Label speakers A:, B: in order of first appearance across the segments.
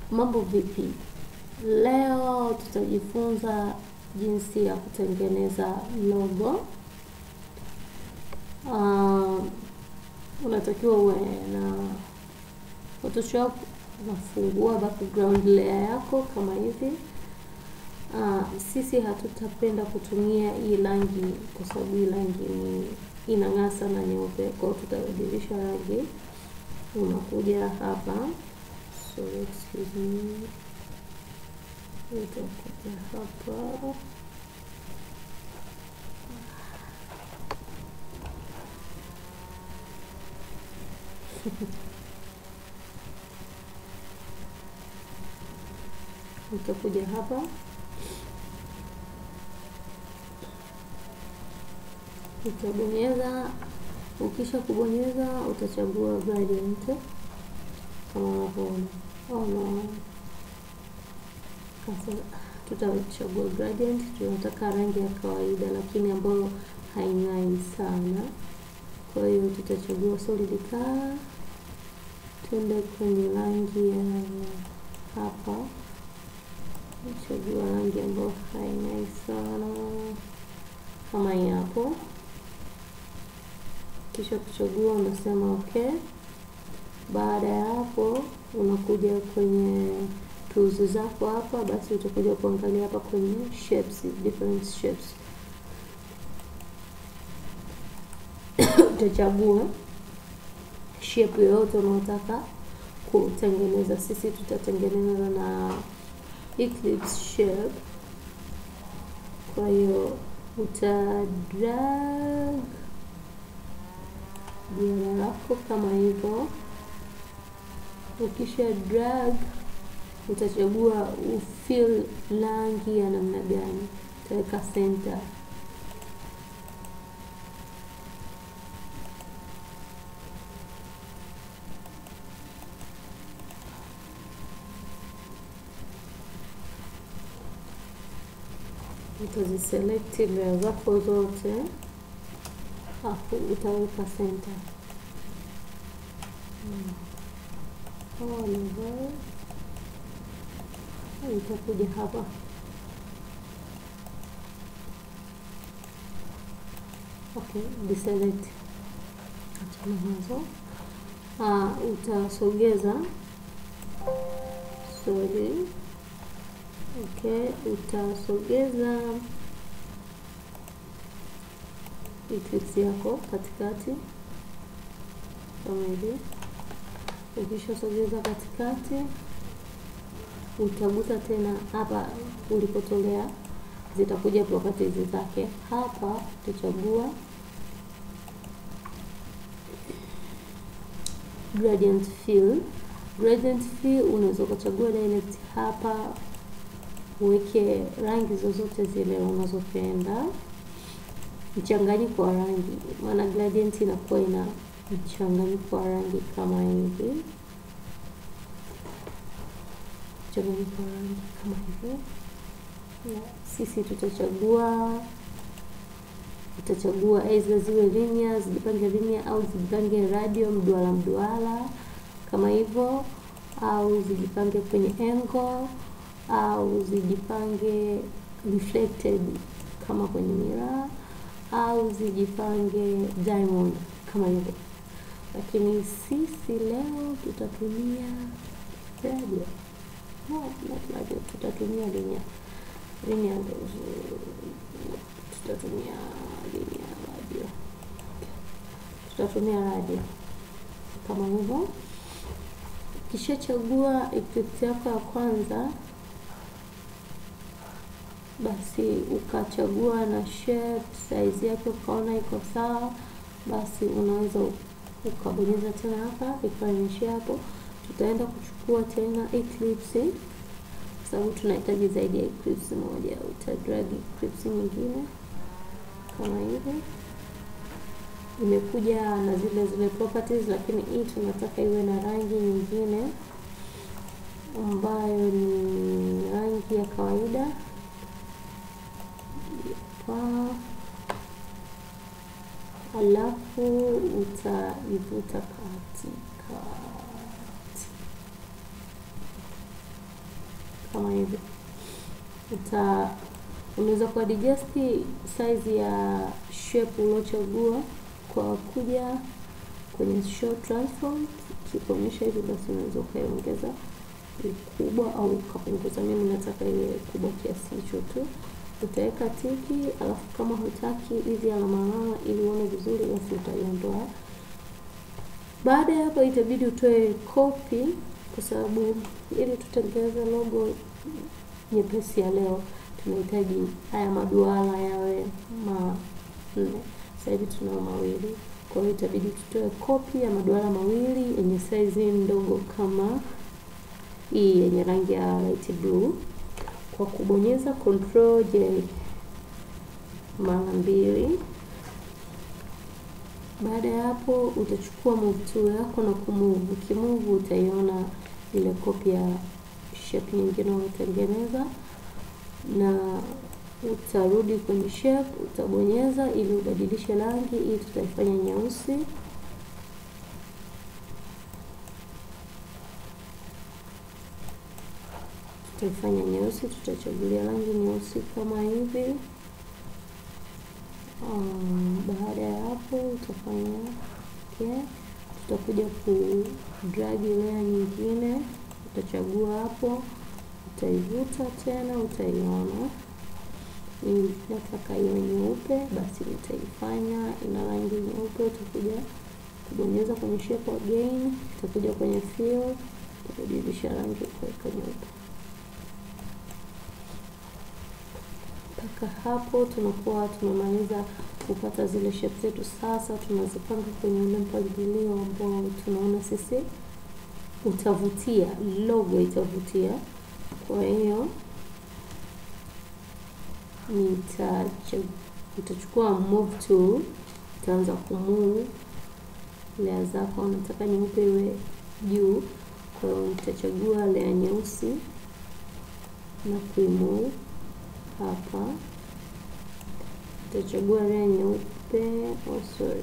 A: Mambo vipi? Leo tutajifunza jinsi ya kutengeneza logo. Uh, unatakiwa uwe na Photoshop, unafungua background layer yako kama hivi. Uh, sisi hatutapenda kutumia hii rangi kwa sababu hii rangi ni inang'aa sana nyeupe, kwa hiyo tutabadilisha rangi. Unakuja hapa, so excuse me, utakuja hapa utakuja hapa utabonyeza. Ukisha kubonyeza utachagua gradient kama unavyoona. Oh no, sasa tutachagua gradient. Tunataka rangi ya kawaida, lakini ambayo haing'ai sana. Kwa hiyo tutachagua solid color, tuende kwenye rangi ya hapa, chagua rangi ambayo haing'ai sana kama hii hapo. Kisha kuchagua unasema okay. Baada ya hapo, unakuja kwenye tools zako hapa, basi utakuja kuangalia hapa kwenye shapes, different shapes utachagua shape yoyote unaotaka kutengeneza. Sisi tutatengeneza na eclipse shape, kwa hiyo uta drag jina lako kama hivyo. Ukisha drag, utachagua ufill rangi ya namna gani, utaweka center. Utaziselect layer zako zote afu utaweka center. Hmm. Utakuja hapa okay, deselect, achana nazo. Uh, utasogeza sorry, okay, utasogeza eclipse yako katikati kama hivi. Ukishasogeza katikati, utagusa tena hapa ulipotolea, zitakuja properties zake. Hapa utachagua gradient fill. Gradient fill unaweza ukachagua direct hapa, uweke rangi zozote zile unazopenda mchanganyiko wa rangi, maana gradient inakuwa ina mchanganyiko wa rangi kama hivi, mchanganyiko wa rangi kama hivi. Na sisi tutachagua tutachagua aidha ziwe linear, zijipange linear au zijipange radio, mduara mduara kama hivyo, au zijipange kwenye angle au zijipange reflected kama kwenye miraa au zijipange diamond kama hivyo, lakini sisi leo tutatumia radio. No, not radio, tutatumia linear linear, tutatumia linear radio, tutatumia radio kama hivyo. Ukishachagua eclipse yako ya kwanza basi ukachagua na shape size yake ukaona iko sawa, basi unaweza ukabonyeza tena hapa ikaonyesha hapo. Tutaenda kuchukua tena eclipse kwa sababu tunahitaji zaidi ya eclipse moja. Utadrag eclipse nyingine kama hivi, imekuja na zile zile properties, lakini hii tunataka iwe na rangi nyingine ambayo ni rangi ya kawaida hapa, alafu utaivuta katikati kama hivi. Uta unaweza kuadjust size ya shape uliochagua kwa kuja kwenye show transform, kikuonyesha hivi, basi unaweza ukaiongeza ukubwa au ukapunguza. Mimi nataka iwe kubwa kiasi hicho tu. Utaweka tiki, alafu kama hutaki hizi alama alama ili uone vizuri, basi utaiondoa. Baada ya hapo, itabidi utoe copy, kwa sababu ili tutengeneze logo nyepesi ya leo tunahitaji haya maduara yawe manne. Sasa hivi tunao mawili, kwa hiyo itabidi tutoe kopi ya maduara mawili yenye size ndogo kama hii yenye rangi ya light blue kwa kubonyeza control J mara mbili. Baada ya hapo, utachukua move tool yako na kumove. Ukimove utaiona ile kopi ya shape nyingine unayotengeneza na utarudi kwenye shape, utabonyeza ili ubadilishe rangi. Hii tutaifanya nyeusi. Tutaifanya nyeusi, tutachagulia rangi nyeusi kama hivi. Um, baada ya hapo utafanya okay. Tutakuja ku drag layer nyingine, utachagua hapo utaivuta tena, utaiona hii nataka iwe nyeupe, basi utaifanya ina rangi nyeupe. Utakuja kubonyeza kwenye shape again, utakuja kwenye fill, utabadilisha rangi kuweka nyeupe. Mpaka hapo tunakuwa tumemaliza kupata zile shape zetu. Sasa tunazipanga kwenye ule mpangilio ambao tunaona sisi utavutia, logo itavutia. Kwa hiyo nitachukua move tool, utaanza kumove layer zako. Nataka nyeupe iwe juu, kwa hiyo nitachagua layer nyeusi na kuimove hapa. Utachagua layer nyeupe, oh sorry.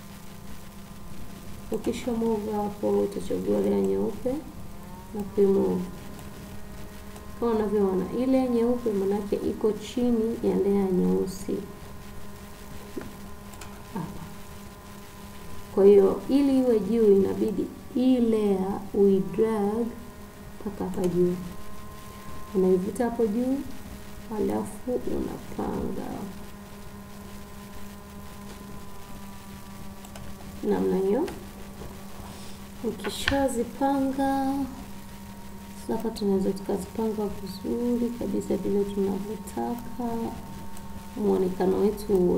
A: Ukisha move hapo, utachagua layer nyeupe na kuimove kama unavyoona ile nyeupe manake iko chini ya layer nyeusi hapa. Kwa hiyo ili iwe juu, inabidi hii layer uidrag mpaka hapa juu, unaivuta hapo juu, halafu unapanga namna hiyo. Ukishazipanga hapa tunaweza tukazipanga vizuri kabisa vile tunavyotaka muonekano wetu uwe.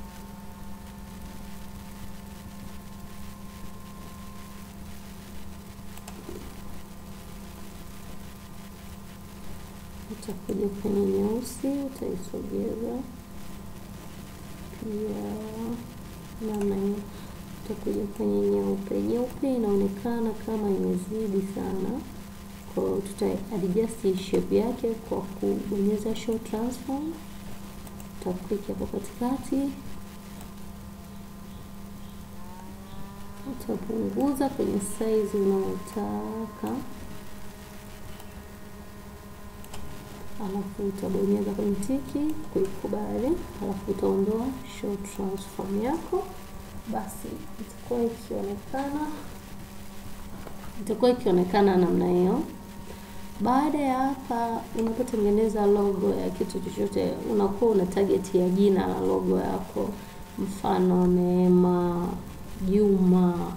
A: Utakuja kwenye nyeusi, utaisogeza pia namna hiyo. Utakuja kwenye nyeupe. Nyeupe inaonekana kama imezidi sana kwa hiyo tuta adjust shape yake kwa kubonyeza show transform. Utaklik hapo katikati, utapunguza kwenye size unayotaka, alafu utabonyeza kwenye tiki kuikubali, alafu utaondoa show transform yako, basi itakuwa ikionekana itakuwa ikionekana namna hiyo. Baada ya hapa, unapotengeneza logo ya kitu chochote, unakuwa una target ya jina la logo yako, mfano Neema, Juma,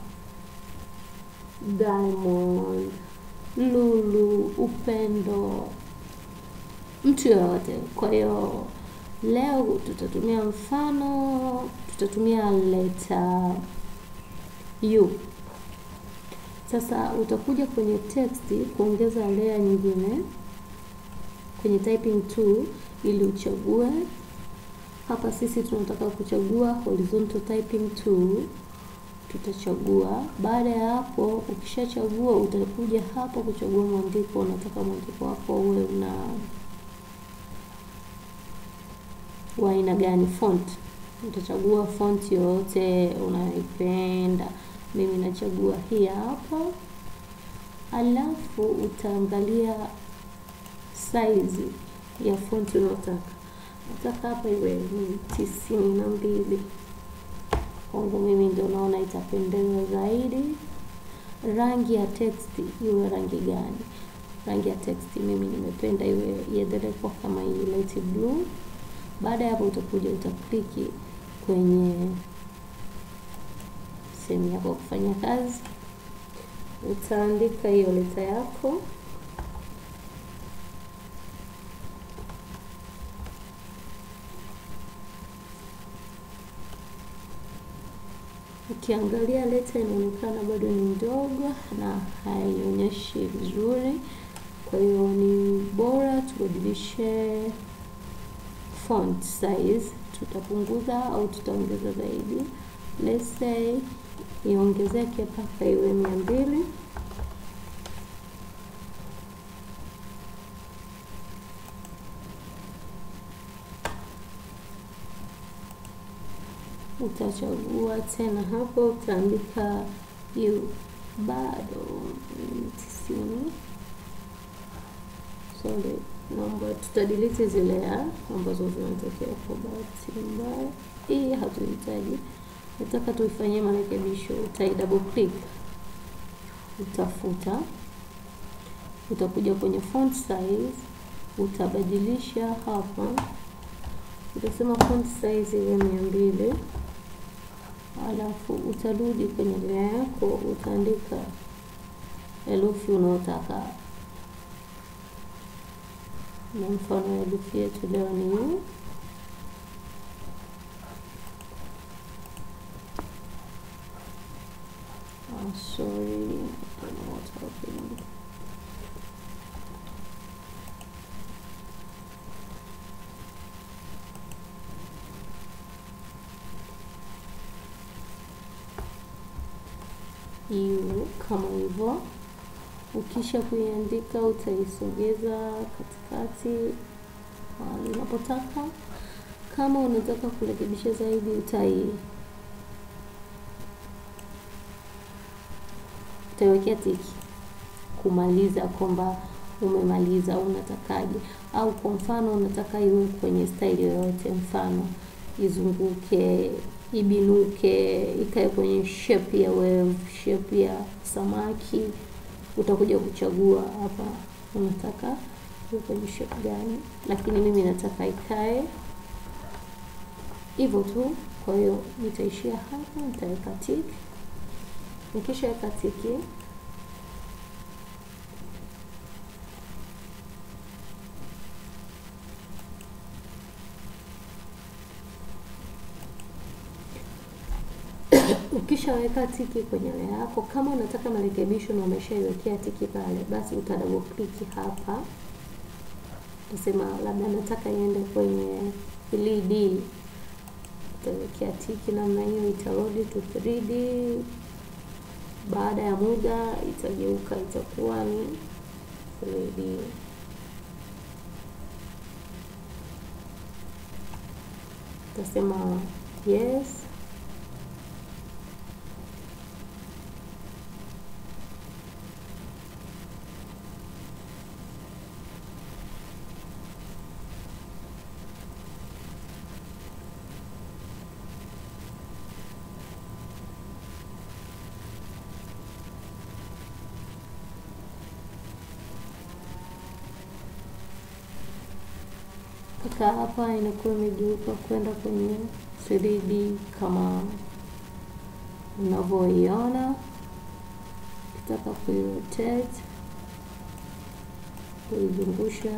A: Diamond, Lulu, Upendo, mtu yoyote. Kwa hiyo leo tutatumia mfano, tutatumia leta U. Sasa utakuja kwenye text kuongeza layer nyingine kwenye typing tool ili uchague hapa. Sisi tunataka kuchagua horizontal typing tool, tutachagua. Baada ya hapo, ukishachagua utakuja hapa kuchagua mwandiko. Unataka mwandiko wako uwe una wa aina gani, font. Utachagua font yoyote unaipenda. Mimi nachagua hii hapa, alafu utaangalia size ya font unaotaka. Nataka hapa iwe ni tisini na mbili. Kwangu mimi ndio naona itapendeza zaidi. Rangi ya text iwe rangi gani? Rangi ya text mimi nimependa iwe iendelee kuwa kama hii light blue. Baada ya hapo, utakuja utakliki kwenye sehemu yako ya kufanya kazi, utaandika hiyo leta yako Ukiangalia leta inaonekana bado ni ndogo na haionyeshi vizuri, kwa hiyo ni bora tubadilishe font size. Tutapunguza au tutaongeza zaidi, let's say iongezeke mpaka iwe mia mbili. Utachagua tena hapo, utaandika hiyo bado tisini. Sorry, naomba tutadelete zile ya ambazo zinatokea kwa bahati mbaya. Hii hatuhitaji, nataka tuifanyie marekebisho. Utai double click, utafuta, utakuja kwenye font size, utabadilisha hapa, utasema font size iwe mia mbili alafu utarudi kwenye layer yako, utaandika herufi unaotaka na mfano herufi yetu leo ni U. Oh, sorry, I don't know what's happening. U kama hivyo. Ukisha kuiandika utaisogeza katikati mahali unapotaka. Kama unataka kurekebisha zaidi, utai utaiwekea tiki kumaliza kwamba umemaliza au unatakaje, au kwa mfano unataka iwe kwenye staili yoyote, mfano izunguke, ibinuke, ikae kwenye shape ya wave, shape ya samaki utakuja kuchagua hapa unataka kwenye shape gani, lakini mimi nataka ikae hivyo tu. Kwa hiyo nitaishia hapa, nitaweka tiki. Nikishaweka tiki, ukishaweka tiki kwenye layer yako, kama unataka marekebisho na umeshaiwekea tiki pale, basi uta double click hapa, utasema labda nataka iende kwenye 3D, utawekea tiki namna hiyo, itarudi to 3D. Baada ya muda itageuka, itakuwa ni 3D. Utasema yes. Mpaka hapa inakuwa imegeuka kwenda kwenye 3D kama unavyoiona. Ukitaka kuirotate, kuizungusha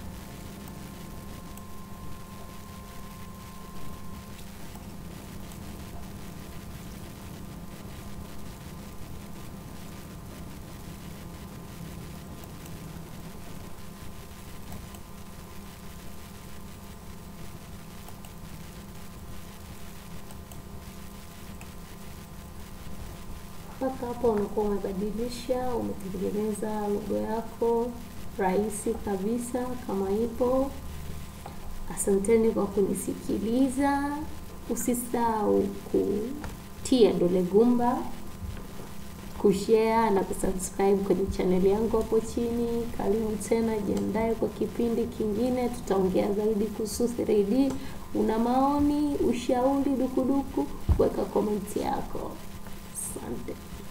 A: mpaka hapo unakuwa umebadilisha, umetengeneza logo yako rahisi kabisa kama ipo. Asanteni kwa kunisikiliza. Usisahau kutia dole gumba, kushare na kusubscribe kwenye chaneli yangu hapo chini. Karibu tena, jiandae kwa kipindi kingine, tutaongea zaidi kuhusu 3D. Una maoni, ushauri, dukuduku, weka komenti yako. Asante.